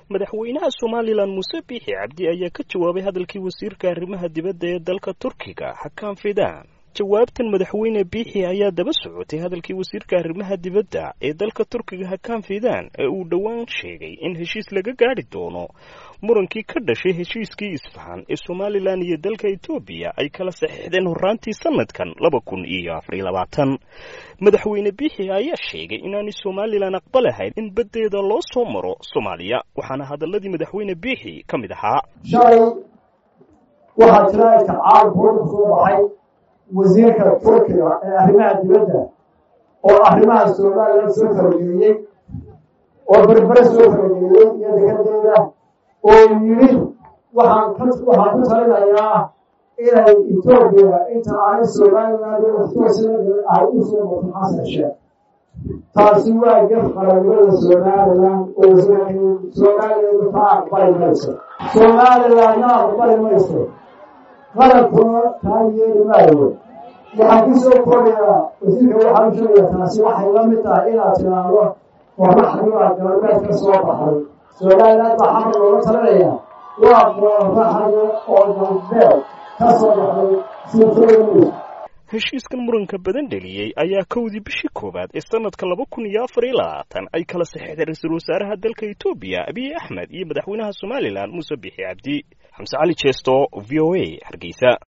madaxweynaha somalilan muuse biixi cabdi ayaa ka jawaabay hadalkii wasiirka arrimaha dibadda ee dalka turkiga xakaan fidaan jawaabtan madaxweyne biixi ayaa daba socotay hadalkii wasiirka arrimaha dibadda ee dalka turkiga hakaan fidaan ee uu dhowaan sheegay in heshiis laga gaadhi doono murankii ka dhashay heshiiskii isfahan ee somalilan iyo dalka etoobiya ay kala saxiixdeen horraantii sanadkan laba kun iyo afariyo labaatan madaxweyne biixi ayaa sheegay inaanay somalilan aqbalahayn in baddeeda loo soo maro soomaaliya waxaana hadaladii madaxweyne biixi ka mid ahaa shalay waxaa jira istixcaal buurka soo baxay wasiirka turkiga ee arrimaha dibadda oo arrimaha somalilan soo farageliyey oo berbere soo farageliyey iyo dekadeeda oo yidhi waxaan ka waxaan ku talinayaa inay etoobiya inta aanay somaliland waxtoosinaga ay u soo marto xasan sheekh taasi waa gaf qaranimada somalilan oo wasiirkii somaliland ka aqbali mayso somalilandna aqbali mayso qarankuna taa yeeli maayo waxaan ku soo kordhayaa wasiirka waxaan u sheegayaa taasi waxay la mid tahay inaad tiraahdo qoraxdiibaa galbeed ka soo baxday somaliland baa xamar looga talinaya waa qoraxda oo galbeed ka soo baxday sitoomis heshiiskan muranka badan dheliyey ayaa kowdii bishii koowaad ee sanadka laba kun iyo afar iyo labaatan ay kala saxeexday ra-iisul wasaaraha dalka etoobiya abiy axmed iyo madaxweynaha somalilan muuse biixi cabdi xamse cali jeesto v o a hargeysa